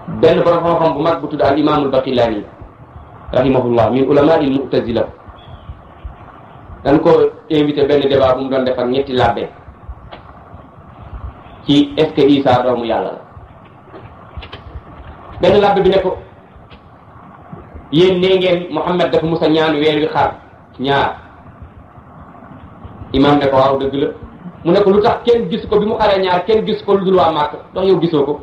benn borom xam-xam bu mag bu tudd al imaamul baqilaani rahimahullah min ulama il mu'tazila dañ ko invité benn débat bu mu doon defar ñetti labbe ci est-ce que Isa doomu yàlla la benn labbe bi ne ko yéen nee ngeen Muhammad dafa mus a ñaan weer wi xar ñaar imam ne ko waaw dëgg la mu ne ko lu tax kenn gis ko bi mu xaree ñaar kenn gis ko lu dul waa Màkk ndax yow gisoo ko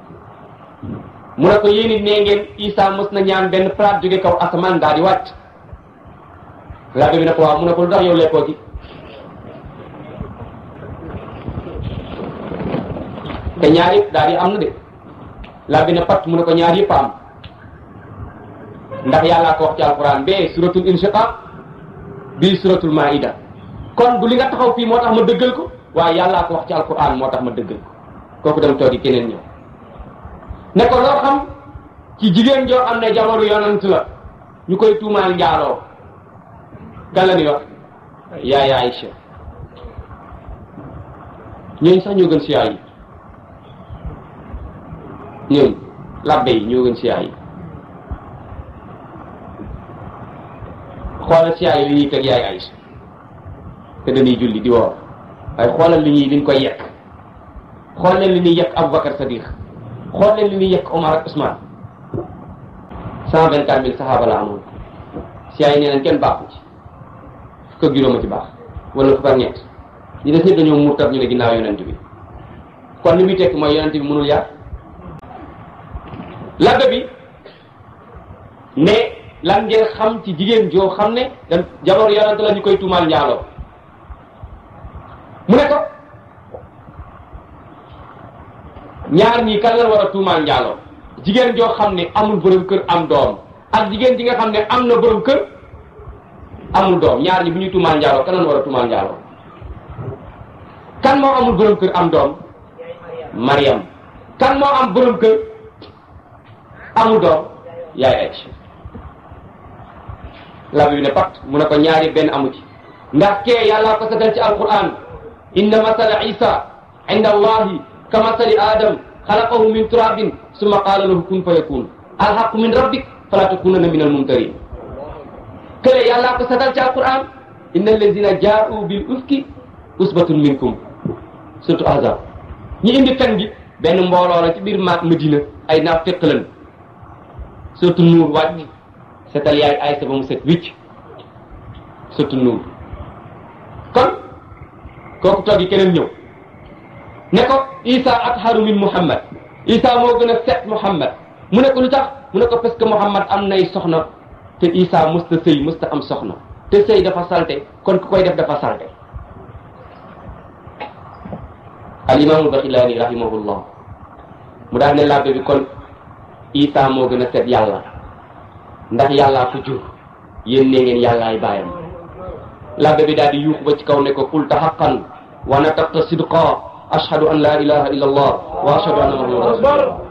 mu ne ko yéen it nee ngeen Isa mos na ñaan benn plat jóge kaw asamaan daal di wàcc labbe bi ne ko waaw mu ne ko lu tax yow lekkoo ci te ñaar yëpp daal di am na de labbe ne pat mu ne ko ñaar yëpp am ndax yàllaa ko wax ci alquran bee suratul inshiqaq bii suratul maida kon du li nga taxaw fii moo tax ma dëggal ko waaye yàllaa ko wax ci alquran moo tax ma dëggal ko kooku dem toogi keneen ñëw ne ko loo xam ci jigéen joo am ne jamono yonant la ñu koy tuumaal njaaloo kan la ni wax yaay Aïcha ñooñ sax ñoo gën siyaa yi ñooñ labbe yi ñoo gën siyaa yi xoolal siyaa yi li ñuy teg yaay Aïcha te dañuy julli di woor waaye xoolal li ñuy liñ koy yekk xool leen li ñuy yekk Aboubacar Sadiq xool leen li ñuy yekk Omar ak Ousmane cent vingt quatre mille saxaaba la amoon siyaa yi nee nañ kenn baaxu ci fukk ak juróom a ci baax wala fukk ak ñett ñi des ñëpp dañoo murtat ñu ne ginnaaw yonent bi kon li muy tekk mooy yonent bi mënul yar labbe bi ne lan ngeen xam ci jigéen joo xam ne dem jabar yonent la ñu koy tuumaal njaaloo mu ne ko ñaar ñii kan la war a tuumaal njaaloo jigéen joo xam ne amul borom kër am doom ak jigéen ji nga xam ne am na borom kër amul doom ñaar ñi bu ñuy tuumaal njaaloo kan la war a tuumaal njaaloo kan moo amul borom kër am doom Mariam kan moo am borom kër amul doom yaay Aïcha labi bi ne pat mu ne ko ñaari benn amu ci ndax kee yàllaa ko sagal ci alquran inna masala isa inda allahi ka masali adam xalaqahu min turabin summa qaala lahu kun fa yakun alhaqu min rabbik fala takunanna min almumtarin kële yàllaa ko sagal ci alquran inna alladina jaa'u bil ufki usbatun minkum surtout azab ñi indi fen gi benn mbooloo la ci biir maak Medina ay naaf fekk lan surtout nuur wàcc setal yaay ay sa ba mu set wicc surtout nuur kon kooku toog yi keneen ñëw ne ko isa atharu min muhammad isa moo gën a set muhammad mu ne ko lu tax mu ne ko parce que muhammad am nay soxna te isa musta sëy musta am soxna te sëy dafa salte kon ku koy def dafa salte al imaamul baxilaani rahimahullah mu daal ne labbe bi kon isa moo gën a set yàlla ndax yàllaa ko jur yéen ne ngeen yàllaay bàyyam labbe bi daal di yuuxu ba ci kaw ne ko qulta haqqan wa nataqta sidqa ashhadu an la ilaha illa allah wa ashhadu anna muhammadan rasulullah